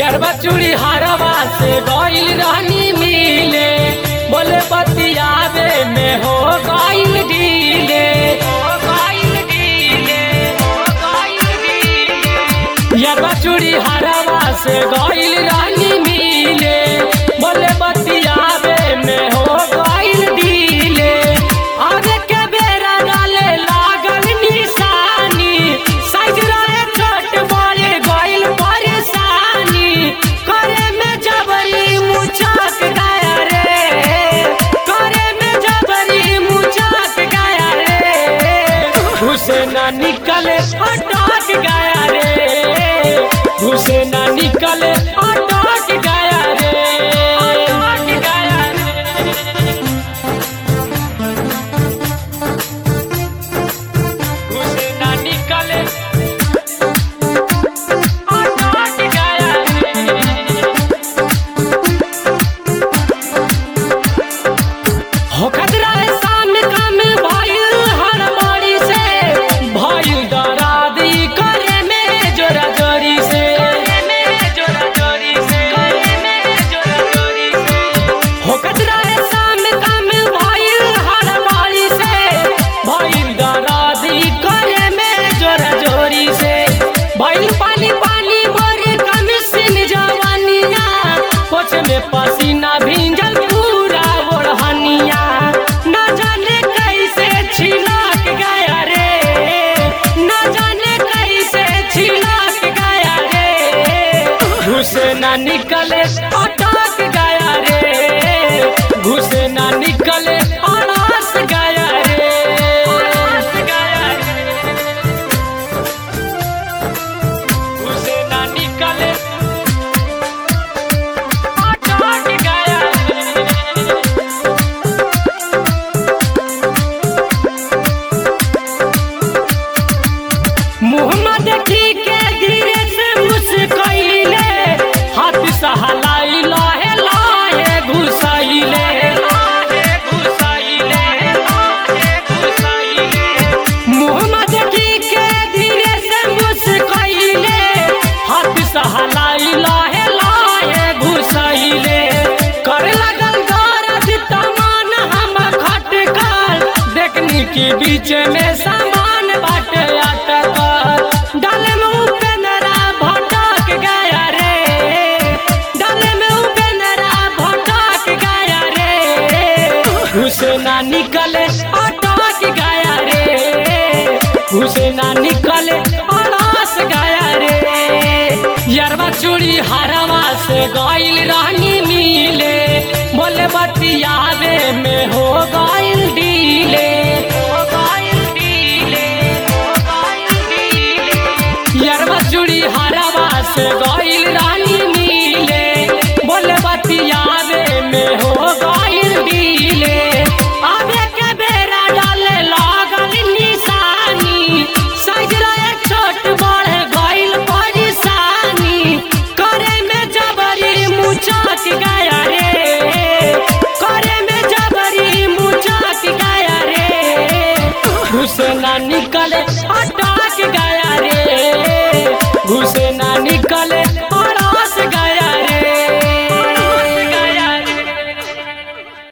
यरबा चूड़ी हरवा से गइल रहनी मिले बोले बतियावे में हो गइल डीले हो गइल डीले हो गइल डीले यरबा चूड़ी हरवा से गइल रहनी मिले बोले बतियावे में हो गइल डीले आगे के बेरा डाले लागल निशानी साइज रहे छोट बड़े गइल परेशानी करे में जबरी मुचक गया रे करे में जबरी मुचक गया रे घुसे ना निकले अटक गया रे घुसे ना निकले अटक गया रे अटक गया रे घुसे ना निकले अटक गया रे हो खतरा है सामने काम भइल हड़बड़ी से भइल डरादी करे में जोरा जोरी से करे में जोरा जोरी से करे में जोरा जोरी से हो खतरा है सामने काम भइल हड़बड़ी से भइल डरादी करे में जोरा जोरी से भइल पानी पानी भरे कमिशन जवानिया पोछ में पसीना भींजल पूरा ओढ़निया न जाने कैसे छिलक गया रे न जाने कैसे छिलक गया रे घुसे ना निकले अटक गया रे घुसे ना निकले अड़स गया रे अड़स गया रे घुसे ना निकले अटक गया रे मोहम्मद की के धीरे से मुस्कैले हाथ सहलाई लाहे लाहे घुसैले लाहे घुसैले लाहे घुसैले मोहम्मद की के धीरे से मुस्कैले हाथ सहलाई लाहे लाहे घुसैले कर लगल गरज तमान हम खटकल देखनी के बीच में सामान बाटे अटकल डाले में उपेंद्रा भटक गया रे डाले में उपेंद्रा भटक गया रे घुसे ना निकले अटक गया रे घुसे ना निकले अड़स गया रे यरबा चूड़ी हरवा से गइल रहनी मिले बोले बतियावे में हो गइल डीले हो गइल डीले हो गइल डीले यरबा चूड़ी हरवा से गइल रहनी मिले बोले बतियावे में हो गइल डीले आवे के बेरा डाले लागल निशानी साइज रहे छोट बड़े गइल परेशानी करे में जबरी मुचक गया रे करे में जबरी मुचक गया रे घुसे ना निकले